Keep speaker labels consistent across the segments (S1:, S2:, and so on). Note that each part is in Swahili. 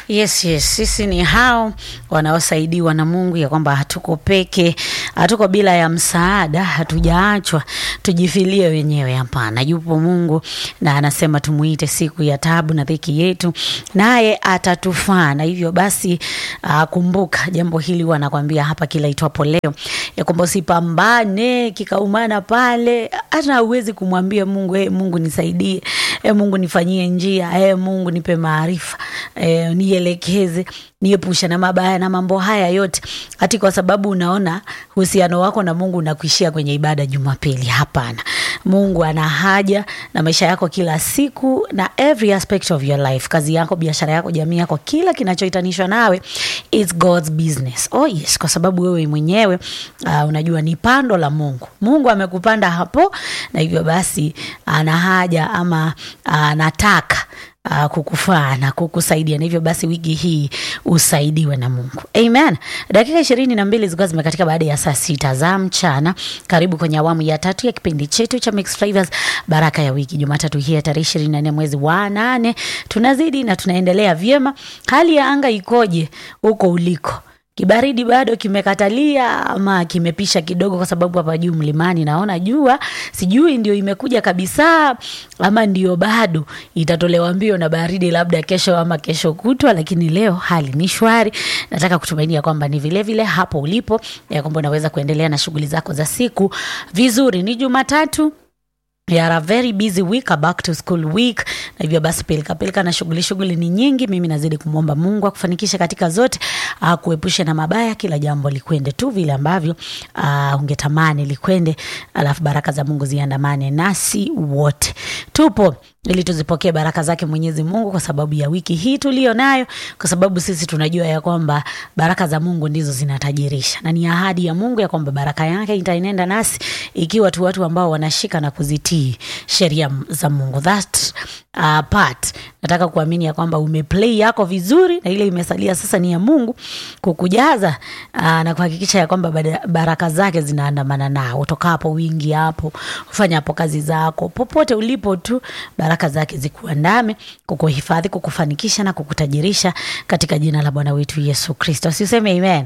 S1: Yes, yes, sisi ni hao wanaosaidiwa na Mungu, ya kwamba hatuko peke, hatuko bila ya msaada, hatujaachwa tujifilie wenyewe. Hapana, yupo Mungu na anasema tumuite siku ya tabu na dhiki yetu, naye atatufaa. Na hivyo basi, uh, kumbuka jambo hili, huwa nakwambia hapa kila itwapo leo, ya kwamba usipambane kikaumana pale, hata hauwezi kumwambia Mungu hey, Mungu nisaidie, hey, Mungu nifanyie njia, hey, Mungu nipe maarifa eh, nielekeze niepusha na mabaya na mambo haya yote, hati kwa sababu unaona uhusiano wako na Mungu unakuishia kwenye ibada Jumapili. Hapana, Mungu ana haja na maisha yako kila siku na every aspect of your life, kazi yako, biashara yako, jamii yako, kila kinachohitanishwa nawe it's God's business. Oh yes, kwa sababu wewe mwenyewe uh, unajua ni pando la Mungu. Mungu amekupanda hapo, na hivyo basi ana haja ama anataka uh, kukufaa na kukusaidia, na hivyo basi wiki hii usaidiwe na Mungu. Amen. Dakika ishirini na mbili zilikuwa zimekatika baada ya saa sita za mchana. Karibu kwenye awamu ya tatu ya kipindi chetu cha Mixed Flavors, baraka ya wiki, Jumatatu hii ya tarehe ishirini na nne mwezi wa nane. Tunazidi na tunaendelea vyema. Hali ya anga ikoje huko uliko? Kibaridi bado kimekatalia ama kimepisha kidogo? Kwa sababu hapa juu mlimani naona jua, sijui ndio imekuja kabisa ama ndio bado itatolewa mbio na baridi, labda kesho ama kesho kutwa, lakini leo hali ni shwari. Nataka kutumainia kwamba ni vilevile vile hapo ulipo, ya kwamba unaweza kuendelea na shughuli zako za siku vizuri. Ni Jumatatu We are a very busy week, a back to school week, na hivyo basi pilika pilika na shughuli shughuli ni nyingi. Mimi nazidi kumwomba Mungu akufanikishe katika zote, uh, kuepusha na mabaya, kila jambo likwende tu vile ambavyo uh, ungetamani likwende, alafu baraka za Mungu ziandamane nasi wote. Tupo ili tuzipokee baraka zake Mwenyezi Mungu kwa sababu ya wiki hii tuliyo nayo, kwa sababu sisi tunajua ya kwamba baraka za Mungu ndizo zinatajirisha, na ni ahadi ya Mungu ya kwamba baraka yake itaenenda nasi ikiwa tu watu ambao wanashika na kuzitii sheria za Mungu. That uh, part nataka kuamini ya kwamba umeplay yako vizuri, na ile imesalia sasa ni ya Mungu kukujaza uh, na kuhakikisha ya kwamba baraka zake zinaandamana nao utokapo, wingi hapo, ufanya hapo kazi zako, popote ulipo tu baraka zake zikuandame, kukuhifadhi, kukufanikisha na kukutajirisha katika jina la Bwana wetu Yesu Kristo. Siseme amen.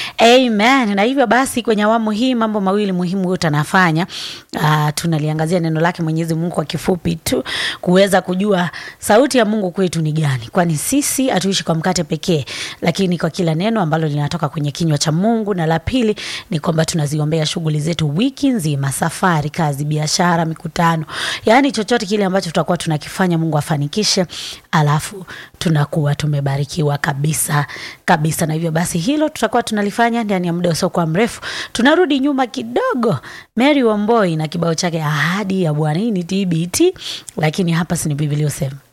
S1: Amen. Na hivyo basi kwenye awamu hii mambo mawili muhimu yote anafanya. Uh, tunaliangazia neno lake Mwenyezi Mungu kwa kifupi tu kuweza kujua sauti ya Mungu kwetu ni gani, kwani sisi hatuishi kwa mkate pekee, lakini kwa kila neno ambalo linatoka kwenye kinywa cha Mungu. Na la pili ni kwamba tunaziombea shughuli zetu wiki nzima, safari, kazi, biashara, mikutano, yaani chochote kile ambacho tutakuwa tunakifanya Mungu afanikishe, alafu tunakuwa tumebarikiwa kabisa kabisa. Na hivyo basi hilo tutakuwa tunalifanya ndani ya muda usiokuwa mrefu. Tunarudi nyuma kidogo, Mary Wamboi na kibao chake ahadi ya Bwana. Hii ni TBT, lakini hapa si ni Biblia usema